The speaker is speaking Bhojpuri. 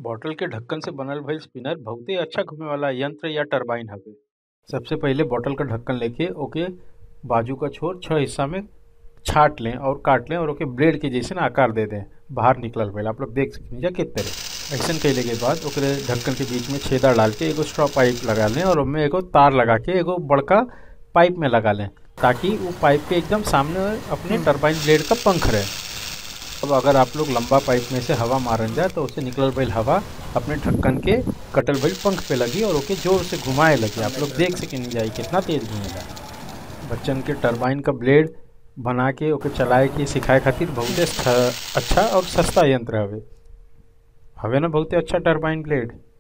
बॉटल के ढक्कन से बनल भइल स्पिनर बहुते अच्छा घुमे वाला यंत्र या टरबाइन हवे सबसे पहिले बॉटल का ढक्कन लेके ओके बाजू का छोर छह हिस्सा में छाट लें और काट लें और ओके ब्लेड के जैसे आकार दे दें बाहर निकलल भइल आप लोग देख सकते जा किस तरह ऐसा कैले के बाद ओकरे ढक्कन के बीच में छेदा डाल के एगो स्ट्रॉ पाइप लगा लें और उसमें एगो तार लगा के एगो बड़का पाइप में लगा लें ताकि वो पाइप के एकदम सामने अपने टरबाइन ब्लेड का पंख रहे अब अगर आप लोग लंबा पाइप में से हवा मारन जाए तो उससे निकलल भइल हवा अपने ढक्कन के कटल भइल पंख पे लगी और ओके जोर से घुमाए लगी आप लोग देख सके नहीं जाए कितना तेज घूमेगा बच्चन के टरबाइन का ब्लेड बना के ओके चलाए के सिखाए खातिर बहुते अच्छा और सस्ता यंत्र हवे हवे ना बहुते अच्छा टरबाइन ब्लेड